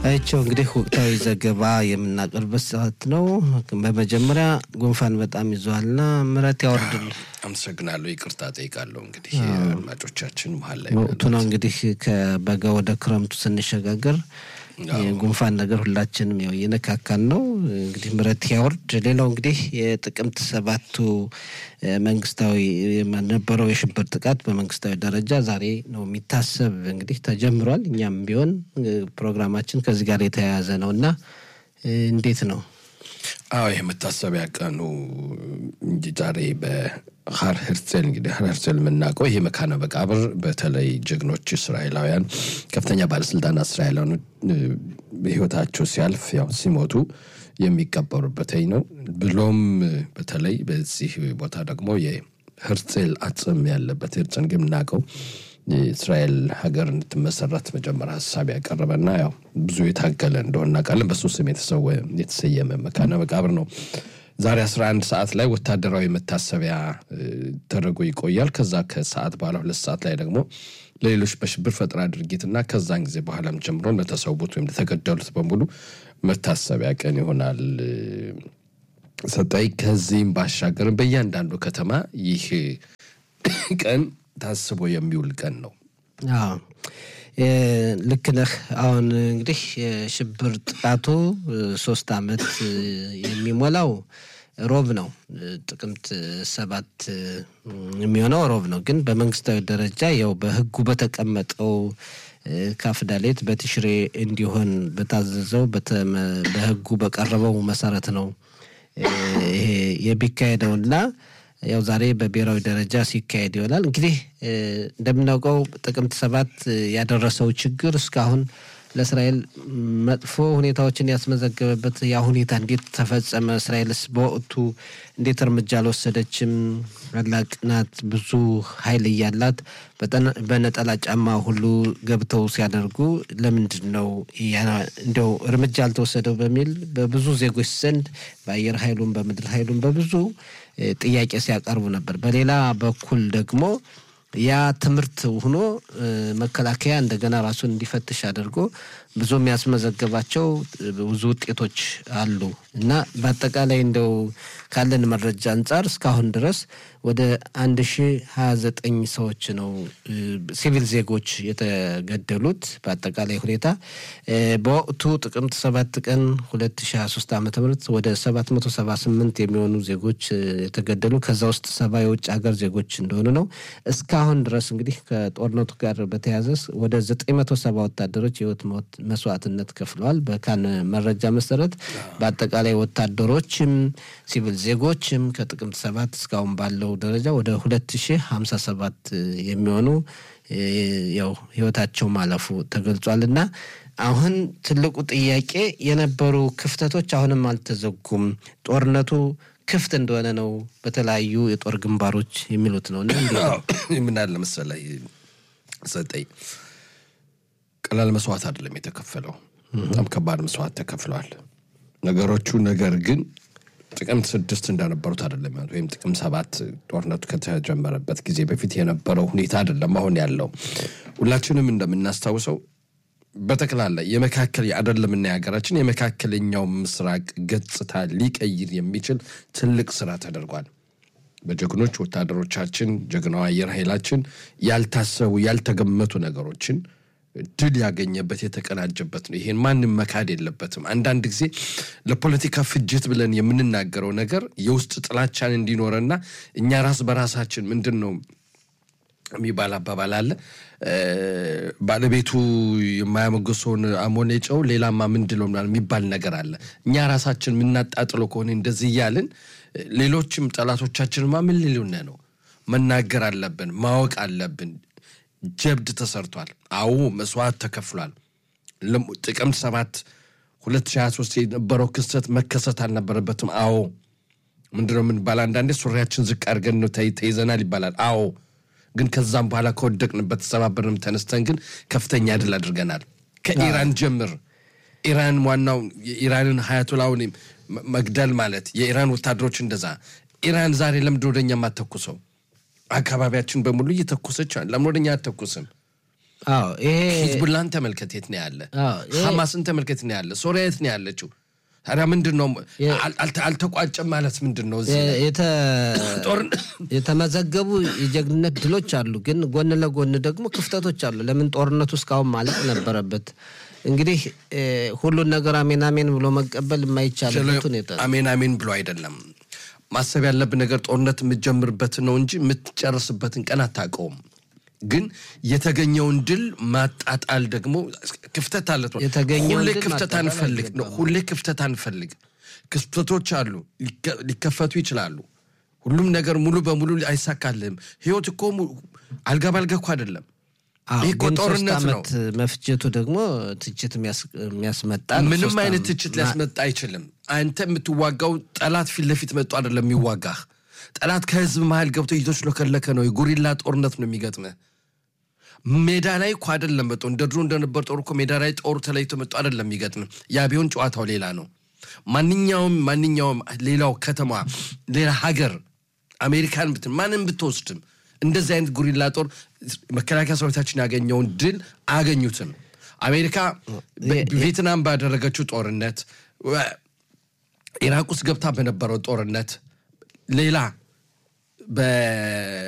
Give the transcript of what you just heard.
አይቸው እንግዲህ ወቅታዊ ዘገባ የምናቀርበት ሰዓት ነው። በመጀመሪያ ጉንፋን በጣም ይዟልና ምሕረት ያወርድል። አመሰግናለሁ። ይቅርታ ጠይቃለሁ። እንግዲህ አድማጮቻችን መሀል ላይ ወቅቱ ነው እንግዲህ ከበጋ ወደ ክረምቱ ስንሸጋገር የጉንፋን ነገር ሁላችንም ያው እየነካካን ነው። እንግዲህ ምሕረት ያወርድ። ሌላው እንግዲህ የጥቅምት ሰባቱ መንግስታዊ የነበረው የሽብር ጥቃት በመንግስታዊ ደረጃ ዛሬ ነው የሚታሰብ እንግዲህ ተጀምሯል። እኛም ቢሆን ፕሮግራማችን ከዚህ ጋር የተያያዘ ነው እና እንዴት ነው? አዎ ይህ መታሰቢያ ቀኑ እንጂ ዛሬ በሀር ሄርዜል እንግዲህ ሀር ሄርዜል የምናውቀው ይሄ መካነ መቃብር በተለይ ጀግኖች እስራኤላውያን ከፍተኛ ባለስልጣናት እስራኤላውያን ህይወታቸው ሲያልፍ ያው ሲሞቱ የሚቀበሩበት ነው። ብሎም በተለይ በዚህ ቦታ ደግሞ የሄርዜል አጽም ያለበት ሄርዜል ግን የምናውቀው የእስራኤል ሀገር እንድትመሰረት መጀመሪያ ሀሳብ ያቀረበና ያው ብዙ የታገለ እንደሆነ እናውቃለን። በሱ ስም የተሰየመ መካነ መቃብር ነው። ዛሬ 11 ሰዓት ላይ ወታደራዊ መታሰቢያ ተደርጎ ይቆያል። ከዛ ከሰዓት በኋላ ሁለት ሰዓት ላይ ደግሞ ለሌሎች በሽብር ፈጠራ ድርጊትና ከዛን ጊዜ በኋላም ጀምሮ ለተሰዉት ወይም ለተገደሉት በሙሉ መታሰቢያ ቀን ይሆናል። ሰጣይ ከዚህም ባሻገርም በእያንዳንዱ ከተማ ይህ ቀን ታስቦ የሚውል ቀን ነው። ልክ ነህ። አሁን እንግዲህ የሽብር ጥቃቱ ሶስት ዓመት የሚሞላው ሮብ ነው። ጥቅምት ሰባት የሚሆነው ሮብ ነው። ግን በመንግስታዊ ደረጃ ያው በህጉ በተቀመጠው ካፍዳሌት በትሽሬ እንዲሆን በታዘዘው በህጉ በቀረበው መሰረት ነው ይሄ የሚካሄደውና ያው ዛሬ በብሔራዊ ደረጃ ሲካሄድ ይሆናል። እንግዲህ እንደምናውቀው ጥቅምት ሰባት ያደረሰው ችግር እስካሁን ለእስራኤል መጥፎ ሁኔታዎችን ያስመዘገበበት ያ ሁኔታ እንዴት ተፈጸመ? እስራኤልስ በወቅቱ እንዴት እርምጃ አልወሰደችም? ታላቅ ናት፣ ብዙ ኃይል እያላት በነጠላ ጫማ ሁሉ ገብተው ሲያደርጉ ለምንድን ነው እንደው እርምጃ አልተወሰደው በሚል በብዙ ዜጎች ዘንድ በአየር ኃይሉም በምድር ኃይሉም በብዙ ጥያቄ ሲያቀርቡ ነበር። በሌላ በኩል ደግሞ ያ ትምህርት ሆኖ መከላከያ እንደገና ራሱን እንዲፈትሽ አድርጎ ብዙ የሚያስመዘገባቸው ብዙ ውጤቶች አሉ እና በአጠቃላይ እንደው ካለን መረጃ አንጻር እስካሁን ድረስ ወደ አንድ ሺ ሀያ ዘጠኝ ሰዎች ነው ሲቪል ዜጎች የተገደሉት። በአጠቃላይ ሁኔታ በወቅቱ ጥቅምት ሰባት ቀን ሁለት ሺ ሀያ ሶስት ዓመተ ምህረት ወደ ሰባት መቶ ሰባ ስምንት የሚሆኑ ዜጎች የተገደሉ ከዛ ውስጥ ሰባ የውጭ ሀገር ዜጎች እንደሆኑ ነው። እስካሁን ድረስ እንግዲህ ከጦርነቱ ጋር በተያያዘ ወደ ዘጠኝ መቶ ሰባ ወታደሮች የህይወት መስዋዕትነት ከፍለዋል። በካን መረጃ መሰረት በአጠቃላይ ወታደሮችም ሲቪል ዜጎችም ከጥቅምት ሰባት እስካሁን ባለው ደረጃ ወደ ሁለት ሺህ ሀምሳ ሰባት የሚሆኑ ያው ህይወታቸው ማለፉ ተገልጿል እና አሁን ትልቁ ጥያቄ የነበሩ ክፍተቶች አሁንም አልተዘጉም። ጦርነቱ ክፍት እንደሆነ ነው በተለያዩ የጦር ግንባሮች የሚሉት ነው። እና ምን አለ መሰለህ ሰጠኝ ቀላል መስዋዕት አይደለም የተከፈለው፣ በጣም ከባድ መስዋዕት ተከፍለዋል ነገሮቹ። ነገር ግን ጥቅምት ስድስት እንደነበሩት አይደለም ወይም ጥቅምት ሰባት ጦርነቱ ከተጀመረበት ጊዜ በፊት የነበረው ሁኔታ አይደለም አሁን ያለው። ሁላችንም እንደምናስታውሰው በጠቅላላ የመካከል አይደለምና የሀገራችን የመካከለኛው ምስራቅ ገጽታ ሊቀይር የሚችል ትልቅ ስራ ተደርጓል። በጀግኖች ወታደሮቻችን፣ ጀግናው አየር ኃይላችን ያልታሰቡ ያልተገመቱ ነገሮችን ድል ያገኘበት የተቀናጀበት ነው። ይሄን ማንም መካድ የለበትም። አንዳንድ ጊዜ ለፖለቲካ ፍጅት ብለን የምንናገረው ነገር የውስጥ ጥላቻን እንዲኖረና እኛ ራስ በራሳችን ምንድን ነው የሚባል አባባል አለ። ባለቤቱ የማያሞገሰውን አሞሌ ጨው ሌላማ ምንድለው የሚባል ነገር አለ። እኛ ራሳችን የምናጣጥለው ከሆነ እንደዚህ እያልን ሌሎችም ጠላቶቻችንማ ምን ሊሉን ነው? መናገር አለብን፣ ማወቅ አለብን። ጀብድ ተሰርቷል። አዎ መስዋዕት ተከፍሏል። ጥቅምት ሰባት 2023 የነበረው ክስተት መከሰት አልነበረበትም። አዎ ምንድነው የምንባል አንዳንዴ ሱሪያችን ዝቅ አድርገን ነው ተይዘናል ይባላል። አዎ ግን ከዛም በኋላ ከወደቅንበት ተሰባበርንም ተነስተን ግን ከፍተኛ ድል አድርገናል። ከኢራን ጀምር ኢራን ዋናው የኢራንን ሀያቶላውን መግደል ማለት የኢራን ወታደሮች እንደዛ ኢራን ዛሬ ለምንድን ወደኛ የማተኩሰው? አካባቢያችን በሙሉ እየተኮሰች ለምን ወደኛ አተኩስም? አዎ ይሄ ሂዝቡላን ተመልከት የት ነው ያለ? አዎ፣ ይሄ- ሐማስን ተመልከት የት ነው ያለ? ሶሪያ የት ነው ያለችው? ታዲያ ምንድን ነው አል- አልተ- አልተቋጨም ማለት ምንድን ነው? እዚህ ላይ? የተ- ጦርነት የተመዘገቡ የጀግንነት ድሎች አሉ፣ ግን ጎን ለጎን ደግሞ ክፍተቶች አሉ። ለምን ጦርነቱ እስካሁን ማለቅ ነበረበት? እንግዲህ እ፣ ሁሉን ነገር አሜን አሜን ብሎ መቀበል የማይቻልበት ሁኔታ ነው። አሜን አሜን ብሎ አይደለም ማሰብ ያለብን ነገር ጦርነት የምትጀምርበትን ነው እንጂ የምትጨርስበትን ቀን አታውቀውም። ግን የተገኘውን ድል ማጣጣል ደግሞ ክፍተት አለ። የተገኘውን ሁሌ ድል ክፍተት ማጣጣል አንፈልግ ነው። አይገባም። ሁሌ ክፍተት አንፈልግ። ክፍተቶች አሉ፣ ሊከ- ሊከፈቱ ይችላሉ። ሁሉም ነገር ሙሉ በሙሉ አይሳካልህም። ህይወት እኮ mu- አልጋ ባልጋ እኮ አይደለም። አዎ፣ ይህ እኮ ግን ሶስት ጦርነት ነው። ዓመት መፍጀቱ ደግሞ ትችት የሚያስ- የሚያስመጣ ነው። ምንም ሶስት አይነት ዓመት ትችት ሊያስመጣ አይችልም። አንተ የምትዋጋው ጠላት ፊት ለፊት መጥቶ አይደለም የሚዋጋህ። ጠላት ከህዝብ መሀል ገብቶ እየተሽለከለከ ነው። የጉሪላ ጦርነት ነው የሚገጥምህ። ሜዳ ላይ እኮ አይደለም መጥቶ እንደ ድሮ እንደነበር ጦር እኮ ሜዳ ላይ ጦሩ ተለይቶ መጥቶ አይደለም የሚገጥምህ። ያ ቢሆን ጨዋታው ሌላ ነው። ማንኛውም ማንኛውም ሌላው ከተማ ሌላ ሀገር አሜሪካን ብትን ማንም ብትወስድም እንደዚህ አይነት ጉሪላ ጦር መከላከያ ሰራዊታችን ያገኘውን ድል አያገኙትም። አሜሪካ በ- ቪየትናም ባደረገችው ጦርነት ወ- ኢራቅ ውስጥ ገብታ በነበረው ጦርነት ሌላ በ